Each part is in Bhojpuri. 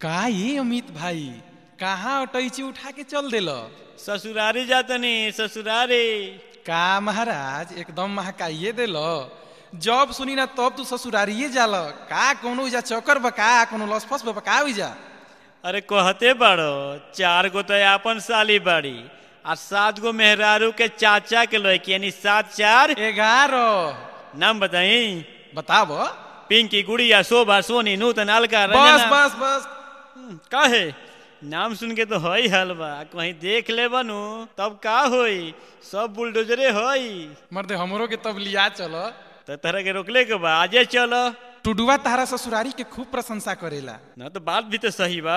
का ये अमित भाई कहाँ अटैची उठा के चल दिल ससुरारी जातनी ससुरारी का महाराज एकदम महकाइए दिल जब सुनी ना तब तू ससुरारिये जाल का कोनो जा चक्कर बा का कोनो लसफस बा का जा अरे कहते बाड़ो चार गो तो आपन साली बाड़ी आ सात गो मेहरारू के चाचा के लड़की यानी सात चार ग्यारह नाम बताई बताब पिंकी गुड़िया शोभा सोनी नूतन अलका बस रंजना बस बस काहे नाम सुन के तो हई हाल बा कहीं देख ले बनू तब का होई सब बुलडोजरे हई मर्दे हमरो के तब लिया चल तो तरह के रोकले के बा आजे चलो टुडुआ तारा ससुरारी के खूब प्रशंसा करेला ना तो बात भी तो सही बा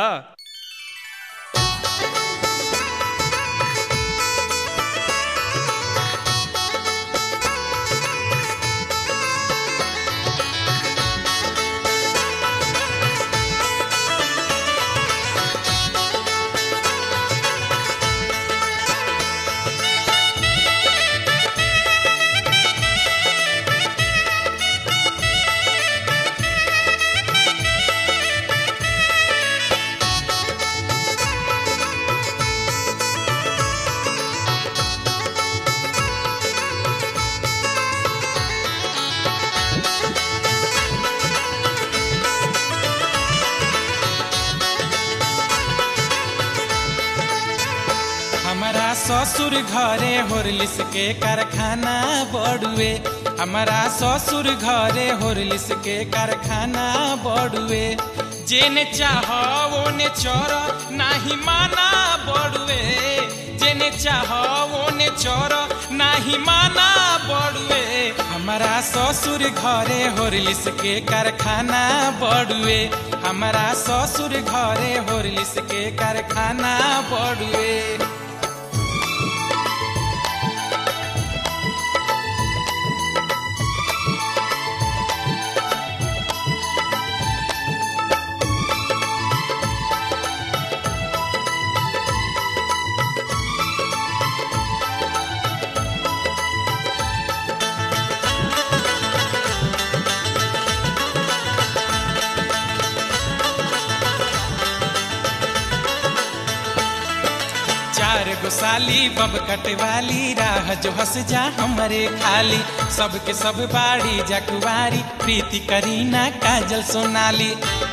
हमारा ससुर घरे होरलिस के कारखाना बड़ुए हमारा ससुर घरे होरलिस के कारखाना बड़ुए जेने चाह ओने चोर नाही माना बड़ुए जेने चाह ओने चोर नाही माना बड़ुए हमारा ससुर घरे होरलिस के कारखाना बड़ुए हमारा ससुर घरे होरलिस के कारखाना बड़ुए चार गो साली बब कटवाली राह जो हंस जा हमरे खाली सबके सब बाड़ी जकुवारी प्रीति करीना काजल सोनाली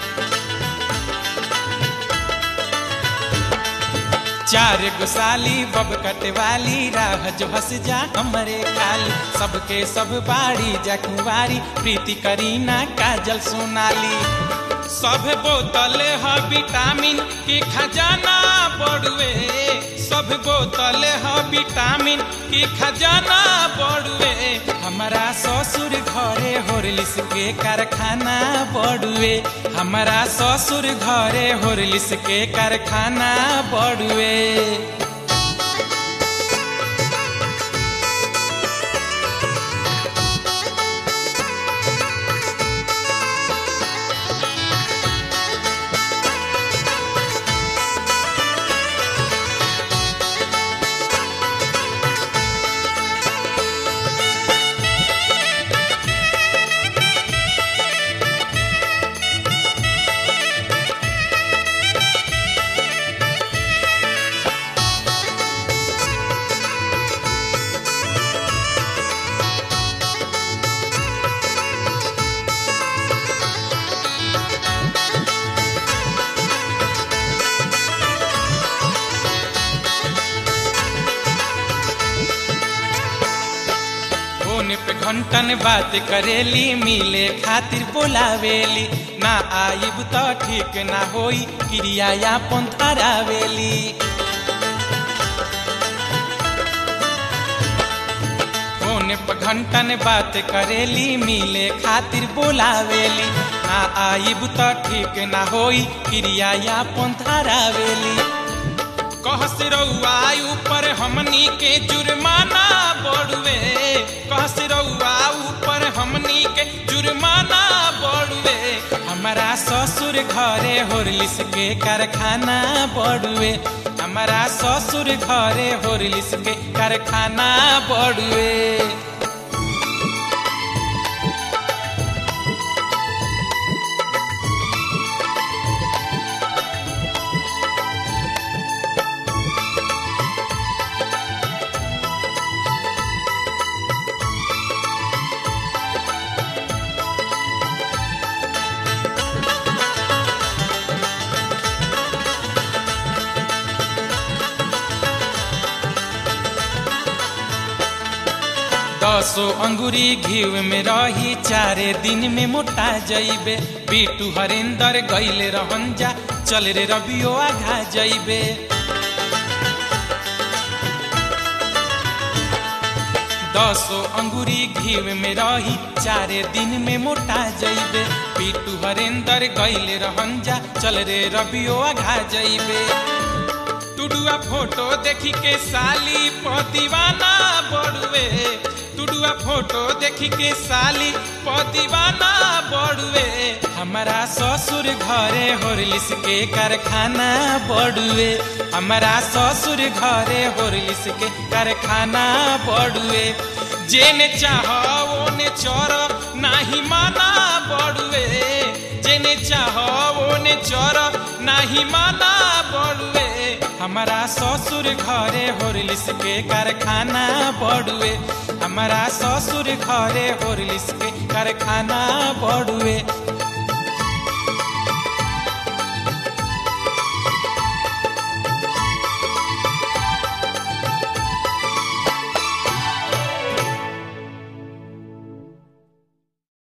चार गो साली बब कटवाली राह जो हंस जा हमरे खाली सबके सब बाड़ी जकुवारी प्रीति करीना काजल सोनाली सब बोतल है विटामिन के खजाना बड़ुए सब बोतल है विटामिन के खजाना बड़ुए हमारा ससुर घरे होरलिस के कारखाना बड़ुए हमारा ससुर घरे होरलिस के कारखाना बड़ुए फोन पे घंटन बात करेली मिले खातिर बोलावेली ना आइब तो ठीक ना होई क्रिया यापन धरावेली फोन पे घंटन बात करेली मिले खातिर बोलावेली ना आइब तो ठीक ना होई क्रिया यापन धरावेली कहस रउआ ऊपर हमनी के जुर्माना बड़ुए कहस रउआ ऊपर हमनी के जुर्माना बड़ुए हमारा ससुर घरे होरलिस के कारखाना बड़ुए हमारा ससुर घरे होरलिस के कारखाना बड़ुए दसो अंगुरी घीव में रही चारे दिन में मोटा जइबे बीटू हरेंदर गईले रहन जा चल रे रबियो आघा जइबे दसो अंगुरी घीव में रही चारे दिन में मोटा जइबे पीटू हरेंदर गईले रहन जा चल रे रबियो आघा जइबे टुडुआ फोटो देखी के साली प दीवाना बड़ुए टुडुआ फोटो देखी के साली प दीवाना बड़ुए हमारा ससुर घरे होरलिस के कारखाना बड़ुए हमारा ससुर घरे होरलिस के कारखाना बड़ुए जेने चाह ओने चोर नाही माना बड़ुए जेने चाह ओने चोर नाही माना बड़ुए हमारा ससुर घरे होरलिस के कारखाना बड़ुए हमारा ससुर घरे होरलिस के कारखाना बड़ुए